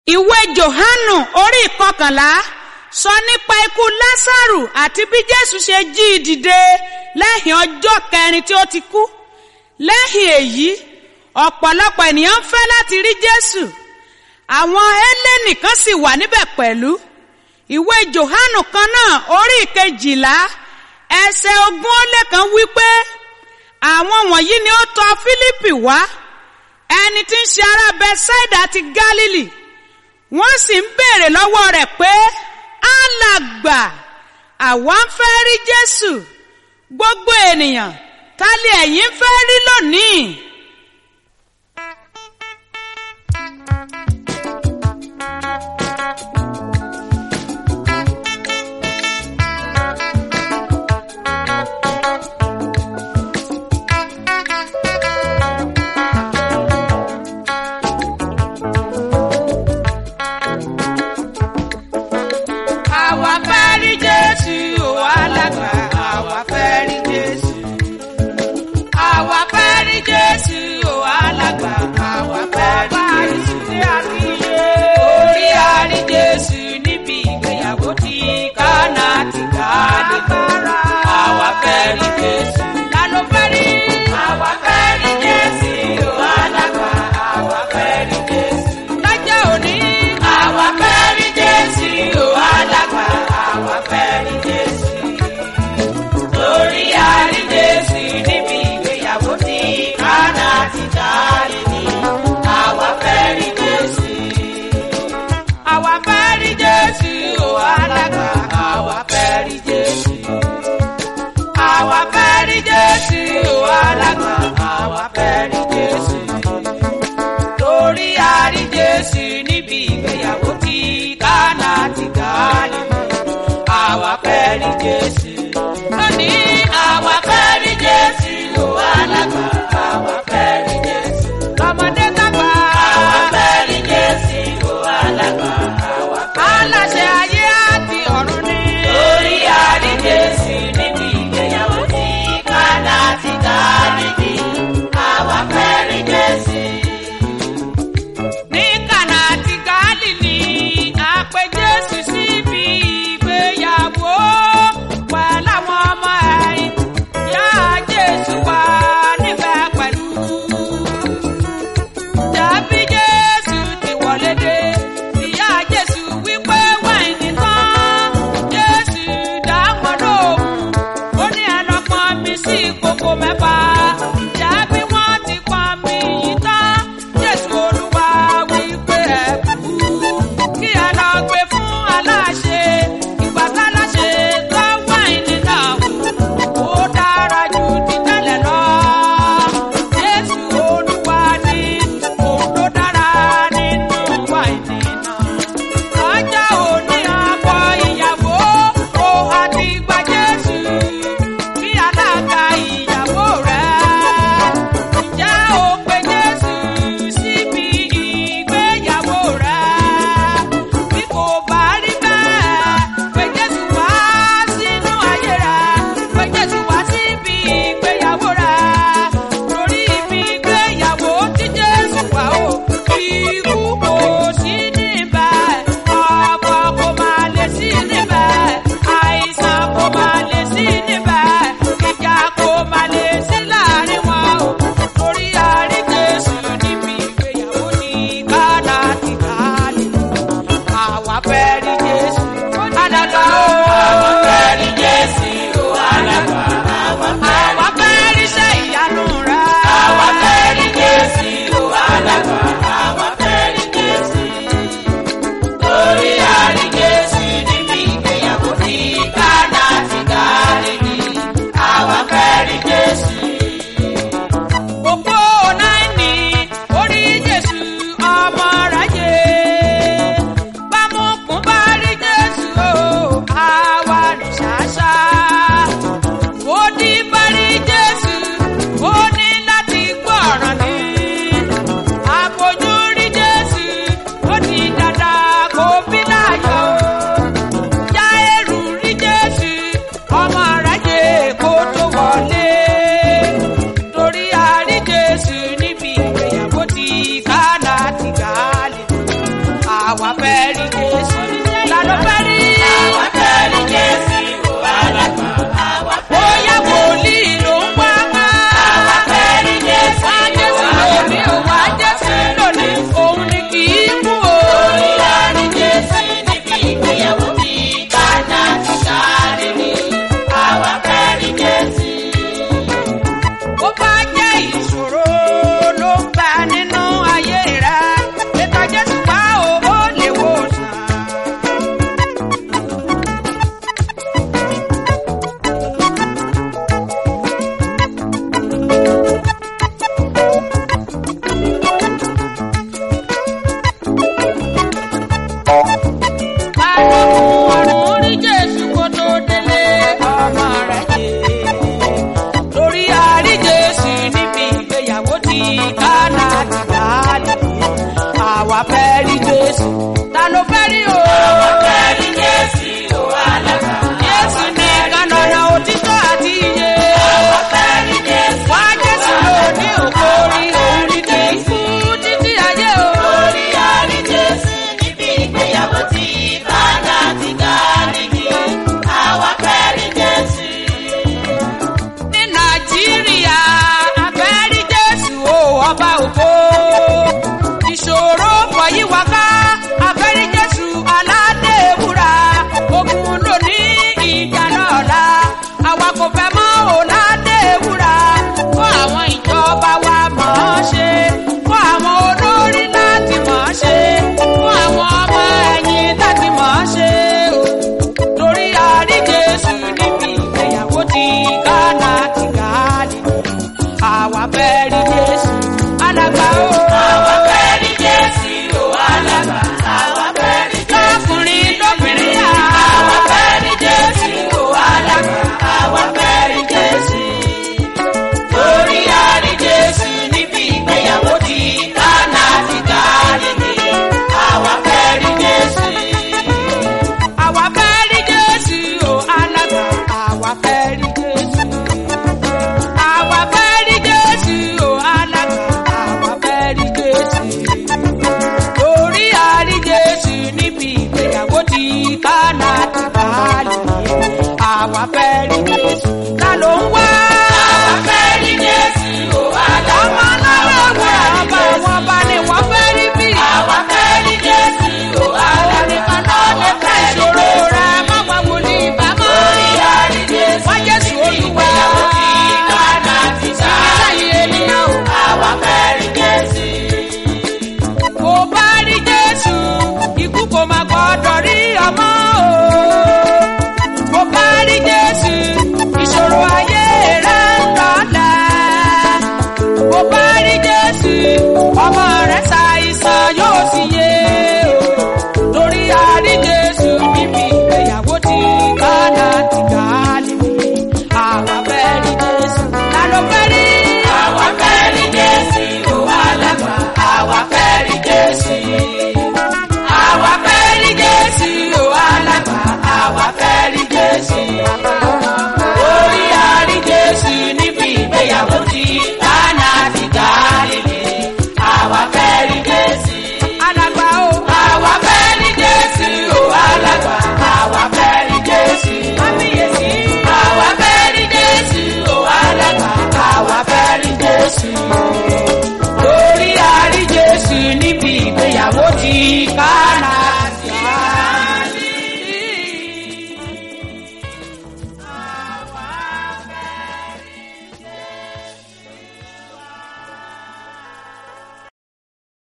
ìwé johanu orí ìkọkànlá sọ nípa ikú lásàrù àti bí jésù ṣe jí i dìde lẹ́yìn ọjọ́ kẹrin tí ó ti kú lẹ́yìn èyí ọ̀pọ̀lọpọ̀ ènìyàn ń fẹ́ láti rí jésù àwọn hélènì kan sì wà níbẹ̀ pẹ̀lú ìwé johanu kan náà orí ìkejìlá ẹsẹ̀ ogún ó lé kan wí pé àwọn wọ̀nyí ni ó tọ̀ fílípì wá ẹni tí ń ṣe ará bẹ́sáìdà ti gálílì wọ́n sì ń béèrè lọ́wọ́ rẹ̀ pé alàgbà àwa ń fẹ́ rí jésù gbogbo ènìyàn ta lè ẹ̀yin fẹ́ rí lónìí. àwa fẹ́ rí jésù o alàgbà àwa fẹ́ rí jésù àwa fẹ́ rí jésù àwa fẹ́ rí jésù ta ló fẹ́ rí. àwa fẹ́ rí Jésù alàgbà. àwa fẹ́ bóyá wòlíì ló ń wá ká. àwa fẹ́ rí Jésù wá jésù lónìí ò wá jésù lónìí òun ni kì í kú o. Orí àrí Jésù níbi ìgbéyàwó mi. Kánà ti kárí mi. Àwa fẹ́ rí Jésù. bó bá jẹ́ ìṣòro ló ń bá nínú ayé rẹ ètò jésù wá o ó lè wò sàn. balógun ọ̀run rí jésù kó tó délé ọmọ rẹ̀ yé lórí àrí jésù níbi ìgbéyàwó ti kánà ti dálé àwa fẹ́ rí jésù ta ló fẹ́ rí o. Àwa fẹ́ rí